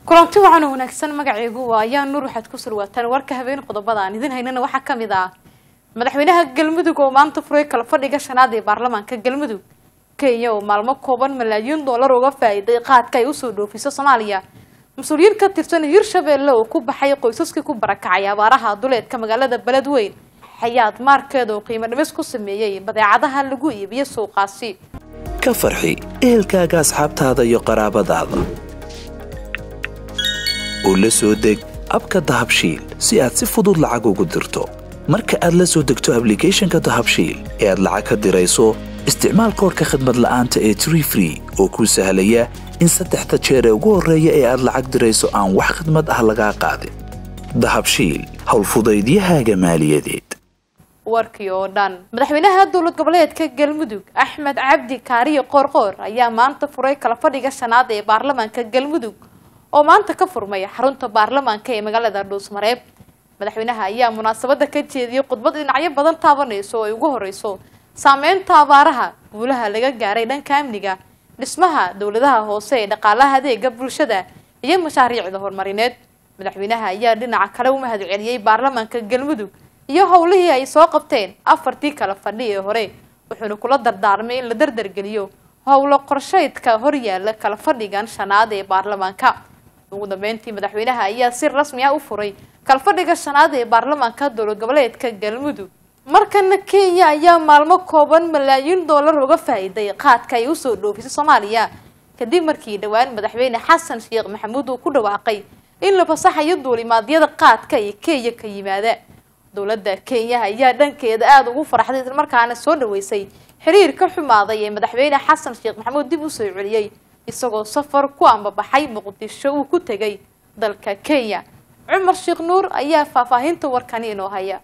kulanti wacan oo wanaagsan magacaygu waa ayaa nuur waxaad ku surwaataan warka habeen qodobada aan idin haynana waxaa ka mid ah madaxweynaha galmudug oo maanta furay kala fadhiga shanaad ee baarlamaanka galmudug kenya oo maalmo kooban malaayiin dollar uga faa-iiday qaadka ay usoo dhoofiso soomaaliya mas-uuliyiin ka tirsan hirshabeelle oo ku baxay qoysaskii ku barakacay abaaraha duleedka magaalada beledweyn xayaad maarkeeda oo qiimo dhimis ku sameeyey badeecadaha lagu iibiyo suuqaasi ka farxi ehelkaaga asxaabtaada iyo qaraabadaada oo la soo deg abka dahabshiil si aad si fudud lacag ugu dirto marka aad la soo degto ablicathonka dahabshiil ee aad lacag ka dirayso isticmaal koorka khadmad la'aanta ee tree free oo kuu sahlaya in saddexda jeer ee ugu horreeya ee aad lacag dirayso aan wax khadmad ah lagaa qaadin dahabshiil howlfudaydiyahaaga maaliyadeed warkii oo dhan madaxweynaha dowlad goboleedka galmudug axmed cabdi kaariyo qoorqoor ayaa maanta furay kala fadhiga shanaad ee baarlamaanka galmudug oo maanta ka furmay xarunta baarlamaanka ee magaalada dhuusmareeb madaxweynaha ayaa munaasabada ka jeediyey khudbad dhinacyo badan taabanayso oo ay ugu horeyso saameynta abaaraha guulaha laga gaaray dhanka amniga dhismaha dowladaha hoose ee dhaqaalaha adeega bulshada iyo mashaariicda horumarineed madaxweynaha ayaa dhinaca kale u mahad celiyey baarlamaanka galmudug iyo howlihii ay soo qabteen afartii kala fadhi ee hore wuxuuna kula dardaarmay in la dardargeliyo howlo qorsheydka horyaala kala fadhigan shanaad ee baarlamaanka ugu dambeyntii madaxweynaha ayaa si rasmi ah u furay kalfadhiga shanaad ee baarlamaanka dowlad goboleedka galmudug markana kenya ayaa maalmo kooban malaayiin dollar uga faa-iiday qaadka ay usoo dhoofisay soomaaliya kadib markii dhowaan madaxweyne xasan sheekh maxamuud uu ku dhawaaqay in la fasaxayo duulimaadyada qaadka ee kenya ka yimaada dowladda kenya ayaa dhankeeda aada ugu faraxday islamarkaana soo dhaweysay xiriir ka xumaaday ee madaxweyne xasan sheekh maxamuud dib usoo celiyey isagoo safar ku ambabaxay muqdisho uu ku tegay dalka kenya cumar sheekh nuur ayaa faahfaahinta warkani inoo haya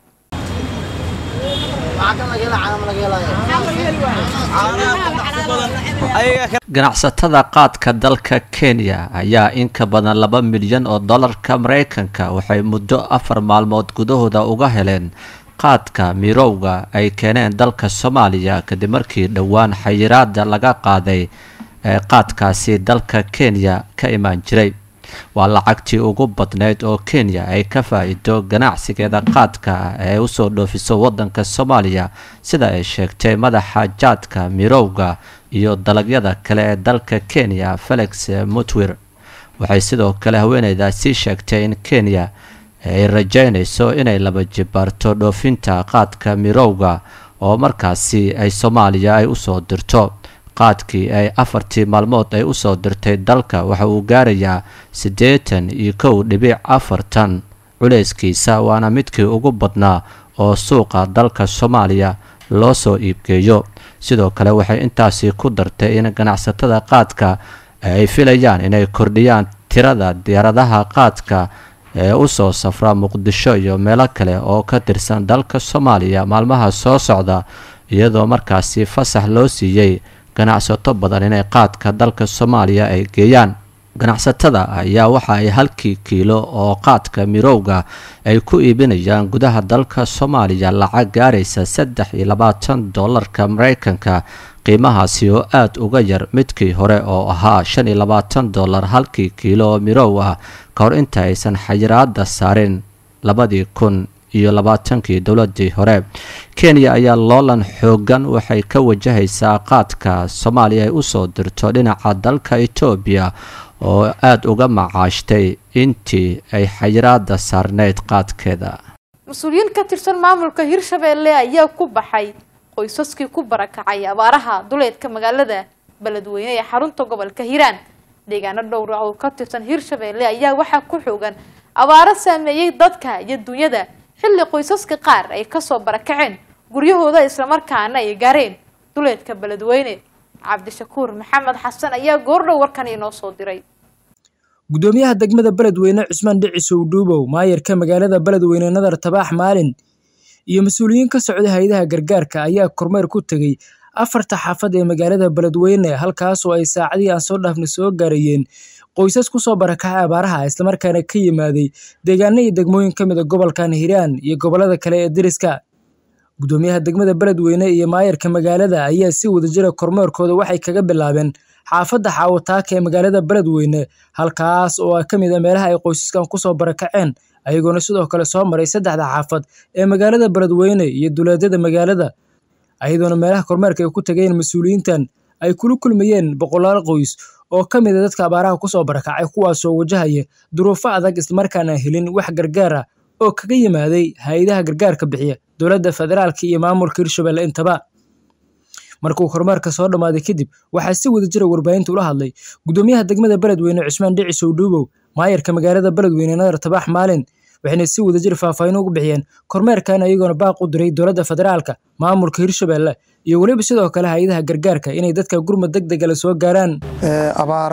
ganacsatada qaadka dalka kenya ayaa in ka badan laba milyan oo dollarka mareykanka waxay muddo afar maalmood gudahooda uga heleen qaadka mirowga ay keeneen dalka soomaaliya kadib markii dhowaan xayiraada laga qaaday ee qaadkaasi dalka kenya ka imaan jiray waa lacagtii ugu badneyd oo kenya ay ka faa-iido ganacsigeeda qaadka ee usoo dhoofiso wadanka soomaaliya sida ay sheegtay madaxa jaadka mirowga iyo dalagyada kale ee dalka kenya felix mutwir waxay sidoo kale haweeneydaasi sheegtay in kenya ay rajeynayso inay laba jibaarto dhoofinta qaadka mirowga oo markaasi ay soomaaliya ay usoo dirto qaadkii ay afartii maalmood ay usoo dirtay dalka waxa uu gaarayaa siddeetan iyo kow dhibic afartan culeyskiisa waana midkii ugu badnaa oo suuqa dalka soomaaliya loo soo iibgeeyo sidoo kale waxay intaasi ku dartay in ganacsatada qaadka ay filayaan inay kordhiyaan tirada diyaaradaha qaadka ee usoo safra muqdisho iyo meelo kale oo ka tirsan dalka soomaaliya maalmaha soo socda iyadoo markaasi fasax loo siiyey ganacsato badan inay qaadka dalka soomaaliya ay geeyaan ganacsatada ayaa waxa ay halkii kiilo oo qaadka mirowga ay ku iibinayaan gudaha dalka soomaaliya lacag gaaraysa saddex iyo labaatan dollarka mareykanka qiimahaasi oo aada uga yar midkii hore oo ahaa shan iyo labaatan dollar halkii kiilo oo mirow ah ka hor inta aysan xayiraada saarin labadii kun iyo labaatankii dowladii hore kenya ayaa loolan xoogan waxay ka wajahaysaa qaadka soomaaliya ay usoo dirto dhinaca dalka etoobiya oo aada uga macaashtay intii ay xayiraada saarneyd qaadkeeda mas-uuliyiin ka tirsan maamulka hirshabeelle ayaa ku baxay qoysaskii ku barakacay abaaraha duleedka magaalada beledweyne ee xarunta gobolka hiiraan deegaano dhowra oo ka tirsan hirshabeelle ayaa waxaa ku xoogan abaaro saameeyey dadka iyo dunyada xilli qoysaska qaar ay kasoo barakaceen guryahooda islamarkaana ay gaareen duleedka beledweyne cabdishakuur maxamed xasan ayaa goordhow warkan inoo soo diray gudoomiyaha degmada beledweyne cusmaan dhicisow dhuubow maayarka magaalada beledweyne nadar tabaax maalin iyo mas-uuliyiin ka socda hay-adaha gargaarka ayaa kormeer ku tegey afarta xaafad ee magaalada beledweyne halkaasoo ay saacadihii aan soo dhaafna soo gaarayeen qoysas kusoo barakacay abaaraha islamarkaana ka yimaaday deegaano iyo degmooyin ka mid a gobolkan hiiraan iyo gobolada kale ee deriska gudoomiyaha degmada beledweyne iyo maayarka magaalada ayaa si wadajira kormeerkooda waxay kaga bilaabeen xaafadda xaawataaka ee magaalada beledweyne halkaas oo ah ka mid a meelaha ay qoysaskan kusoo barakaceen ayagoona sidoo kale soo maray saddexda xaafad ee magaalada beledweyne iyo duleedyada magaalada ayadoona meelaha kormeerka ay ku tageen mas-uuliyiintan ay kula kulmayeen boqolaal qoys oo ka mid a dadka abaaraha kusoo barakacay kuwaasoo wajahaya duruufo adag islamarkaana helin wax gargaar ah oo kaga yimaaday hay-adaha gargaarka bixiya dowladda federaalka iyo maamulka hirshabelle intaba markuu kormeerka soo dhammaaday kadib waxaa si wadajira warbaahinta ula hadlay gudoomiyaha degmada beledweyne cusmaan dhicis owdhuubow maayarka magaalada beledweyne nadar tabaax maalin waxayna si wadajir faahfaahin ugu bixiyeen kormeerkan ayagoona baaq u diray dowladda federaalka maamulka hirshabelle iyo weliba sidoo kale hay-adaha gargaarka inay dadka gurmad deg dega la soo gaaraan abaar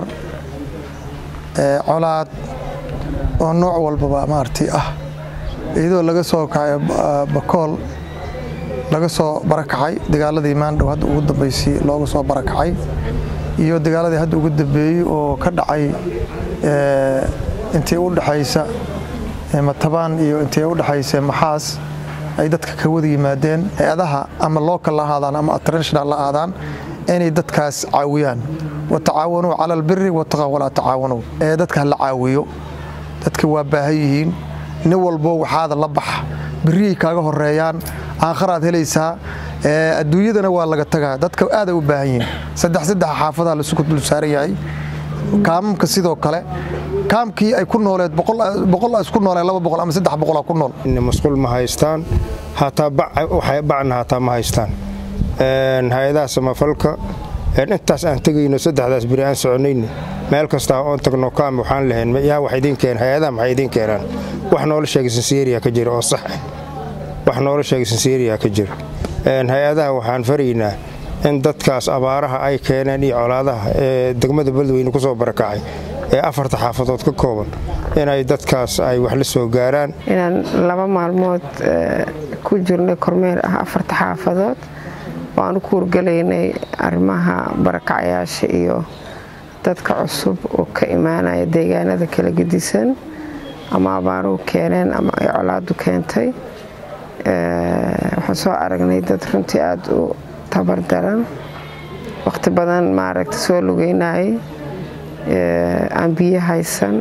colaad oo nooc walbaba maaragtay ah iyadoo laga soo kacay bakool laga soo barakacay dagaaladii maandhow hadda ugu dambaysay looga soo barakacay iyo dagaaladii hadda ugu dambeeyey oo ka dhacay intii u dhexaysa matabaan iyo intii u dhexaysa maxaas ay dadka ka wada yimaadeen hay-adaha ama local la ahaadaan ama international la ahaadaan inay dadkaas caawiyaan watacaawanuu cala albiri wataqaa walaa tacaawanow ee dadka la caawiyo dadka waa baahan yihiin nin walbo waxaada la baxa biriyay kaaga horeeyaan aakharaad helaysaa adduunyadana waa laga tagaa dadka aaday u baahan yihiin saddex saddex xaafadaa laisugu dul saaran yahay kaamamka sidoo kale kaamkii ay ku nooleed boqol isku nooleen laba boqol ama saddex boqolaa ku nool masquul ma haystaan hataa bacna hataa ma haystaan hay-adaha samafalka intaas aan tegayno saddexdaas beri aan soconayni meel kastaa oon tagno kaam waxaan lahayn yaa wax idiin keen hay-adaha maxay idiin keenaan wax noola sheegay sinseeriya ka jira oo sax ah wax noola sheegay sinseeriya ka jira hay-adaha waxaan faraynaa in dadkaas abaaraha ay keeneen iyo colaadaha ee degmada beledweyne ku soo barakacay ee afarta xaafadood ka kooban inay dadkaas ay wax la soo gaaraan inaan laba maalmood ku jirnay kormeer ah afarta xaafadood waanu ku urgalaynay arrimaha barakacayaasha iyo dadka cusub oo ka imaanaya deegaanada kala gedisan ama abaaruhu keeneen ama ay colaadu keentay waxaan soo aragnay dad runtii aada u tabardaran waqti badan maaragta soo lugeynayay aan biyo haysan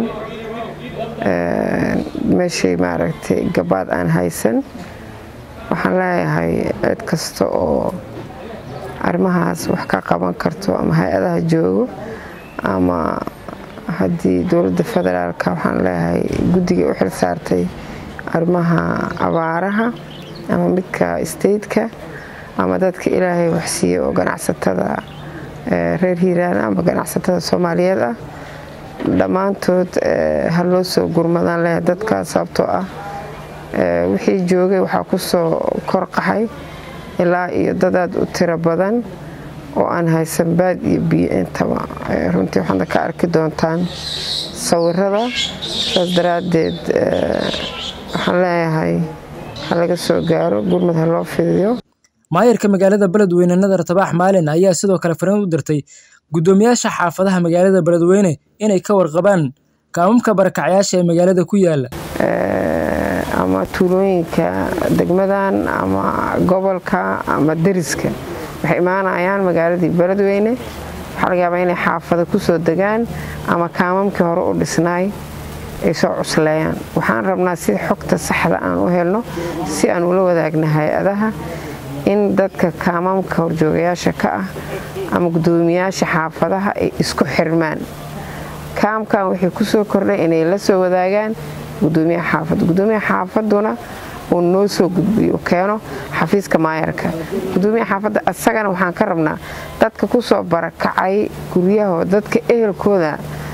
meeshay maaragtay gabaad aan haysan waxaan leeyahay cid kasta oo arrimahaas wax ka qaban karto ama hay-adaha joogo ama haddii dowladda federaalka waxaan leeyahay guddigai u xil saartay arrimaha abaaraha ama midka stateka ama dadka ilaahay waxsiiye oo ganacsatada reer hiiraan ama ganacsatada soomaaliyeed ah dhammaantood ha loo soo gurmadaan leh dadkaas sababtoo ah wixii joogay waxaa ku soo kor qaxay ilaa iyo dadaad u tiro badan oo aan haysan baad iyo biyo intaba runtii waxaadna ka arki doontaan sawirada saas daraaddeed waxaan leeyahay ha laga soo gaaro gurmad ha loo fidiyo maayarka magaalada beledweyne nadar tabaax maalin ayaa sidoo kale fariin u dirtay guddoomiyaasha xaafadaha magaalada beledweyne inay ka warqabaan kaamamka barakacyaasha ee magaalada ku yaala ama tuulooyinka degmadan ama gobolka ama deriska waxay imaanayaan magaaladii beledweyne waxaa laga yaabaa inay xaafada ku soo degaan ama kaamamkii hore u dhisnaay ay soo cusleeyaan waxaan rabnaa si xogta saxda aan u helno si aan ula wadaagna hay-adaha in dadka kaamamka horjoogayaasha ka ah ama guddoomiyaasha xaafadaha ay isku xirmaan kaamkan waxay ku soo kordhay inay la soo wadaagaan gudoomiyaha xaafadda gudoomiyaha xaafaduna uu noo soo gudbiyo keeno xafiiska maayarka gudoomiyaha xaafadda asagana waxaan ka rabnaa dadka ku soo barakacay guryahooda dadka ehelkooda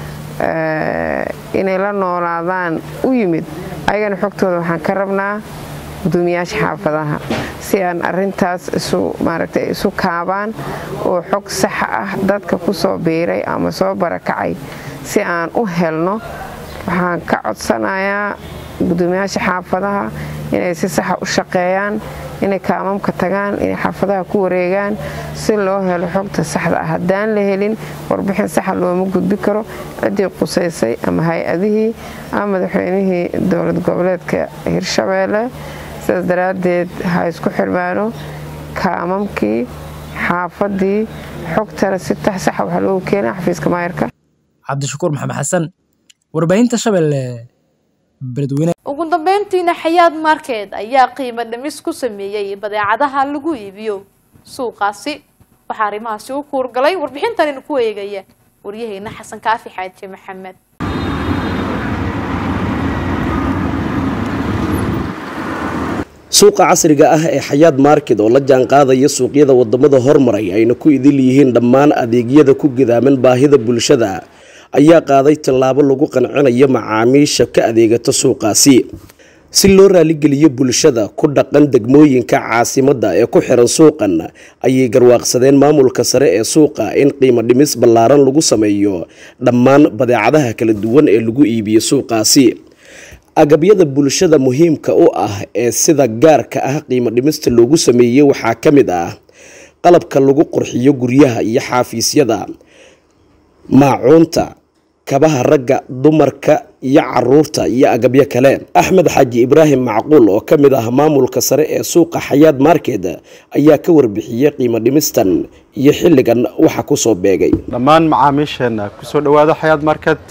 inay la noolaadaan u yimid ayagana xogtooda waxaan ka rabnaa gudoomiyaasha xaafadaha si aan arintaas maaragta isu kaabaan oo xog saxa ah dadka ku soo biiray ama soo barakacay si aan u helno waxaan ka codsanayaa gudoomiyaasha xaafadaha inay si saxa u shaqeeyaan inay kaamamka tagaan inay xaafadaha ku wareegaan si loo helo xogta saxda ah haddaan la helin warbixin saxa looma gudbi karo ciddii qusaysay ama hay-adihii ama madaxweynihii dowlad goboleedka hirshabeelle sidaas daraaddeed ha isku xirmaano kaamamkii xaafadii xogtana si tax saxa waxaa loogu keenaa xafiiska maayarka cabdishakuur maxamed xasan warbaahinta shabeelle beledweyne ugu dambeyntiina xayaad market ayaa qiimo dhimis ku sameeyey badeecadaha lagu iibiyo suuqaasi waxaa arrimahaasi u kuurgalay warbixintanina ku eegaya waryaheena xasan kaafi xaaji maxamed suuqa casriga ah ee xayaad market oo la jaanqaadaya suuqyada wadamada hormaray ayna ku idil yihiin dhammaan adeegyada ku gidaaman baahida bulshada ayaa qaaday tallaabo lagu qancinayo macaamiisha ka adeegata suuqaasi si loo raaligeliyo bulshada ku dhaqan degmooyinka caasimadda ee ku xiran suuqan ayay garwaaqsadeen maamulka sare ee suuqa in qiimo dhimis ballaaran lagu sameeyo dhammaan badeecadaha kala duwan ee lagu iibiyo suuqaasi agabyada bulshada muhiimka u ah ee sida gaarka ah qiimo dhimista loogu sameeyey waxaa ka mid ah qalabka lagu qurxiyo guryaha iyo xaafiisyada maacuunta kabaha ragga dumarka iyo caruurta iyo agabyo kale axmed xaaji ibraahim macquul oo ka mid ah maamulka sare ee suuqa xayaad market ayaa ka warbixiyey qiimo dhimistan iyo xilligan waxa kusoo beegay dhammaan macaamiisheena kusoo dhawaada xayaad market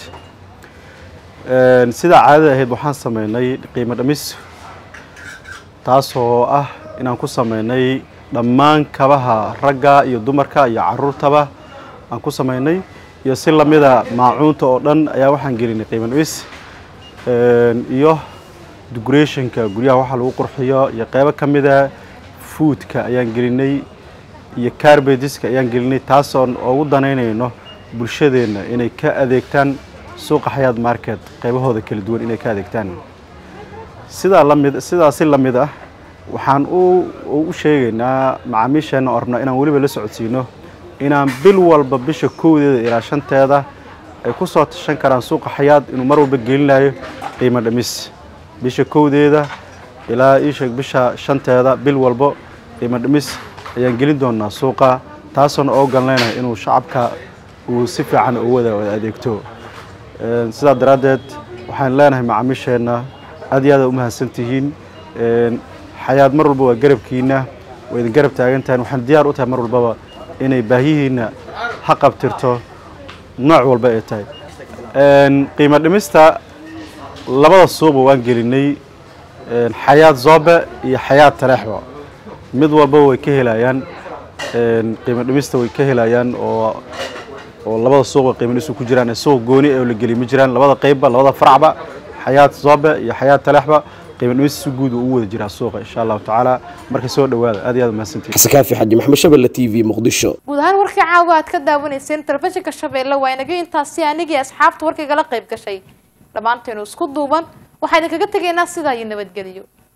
sidaa caadada ahayd waxaan sameynay qiimo dhimis taasoo ah inaan ku sameynay dhammaan kabaha ragga iyo dumarka iyo caruurtaba aan ku sameynay iyo si lamida maacuunta oo dhan ayaa waxaan gelinay qiimo dhimis iyo decorationka guryaha waxa lagu qurxiyo iyo qeybo ka mida foodka ayaan gelinay iyo carbediska ayaan gelinay taasoon ugu danaynayno bulshadeenna inay ka adeegtaan suuqa xayaad market qaybahooda kala duwan inay ka adeegtaan sidaa lamid sidaasi la mid ah waxaan u sheegaynaa macaamiisheenna oo rabnaa inaan weliba la socodsiino inaan bil walba bisha kowdeeda ilaa shanteeda ay ku soo tashan karaan suuqa xayaad inuu mar walba gelinayo qiimo dhimis bisha kowdeeda ilaa iisheeg bisha shanteeda bil walbo qiimo dhimis ayaan gelin doonaa suuqa taasoona oo galnayna inuu shacabka uu si fiican u wada adeegto sidaa daraaddeed waxaan leenahay macaamiisheenna aad iyo aad u mahadsantihiin xayaad mar walba waa garabkiina waa idin garab taagan tahay waxaan diyaar u tahay mar walbaba inay baahihiina ha qabtirto nooc walba ay tahay qiimo dhimista labada suuba waan gelinay xayaad zoobe iyo xayaad taleexba mid walbaba way ka helayaan qiimo dhimista way ka helayaan oo oo labada suuqa qiimo dhimis ku jiraan suuq gooni oo la geliy ma jiraan labada qeybba labada faracba xayaad zoobe iyo xayaad taleexba qiimo dhimis si guud uu u wada jiraa suuqa insha allahu tacaala marka soo dhawaada aad iyo aad mahadsantihin xasan kaafi xaji maxamed shabelle t v muqdisho guud ahaan warkii caawa aad ka daawanayseen telefishinka shabeelle waa inaga intaasi anigii asxaabta warkaygala qayb gashay dhammaanteenu isku duuban waxaa idinkaga tegaynaa sidaa iyo nabadgeliyo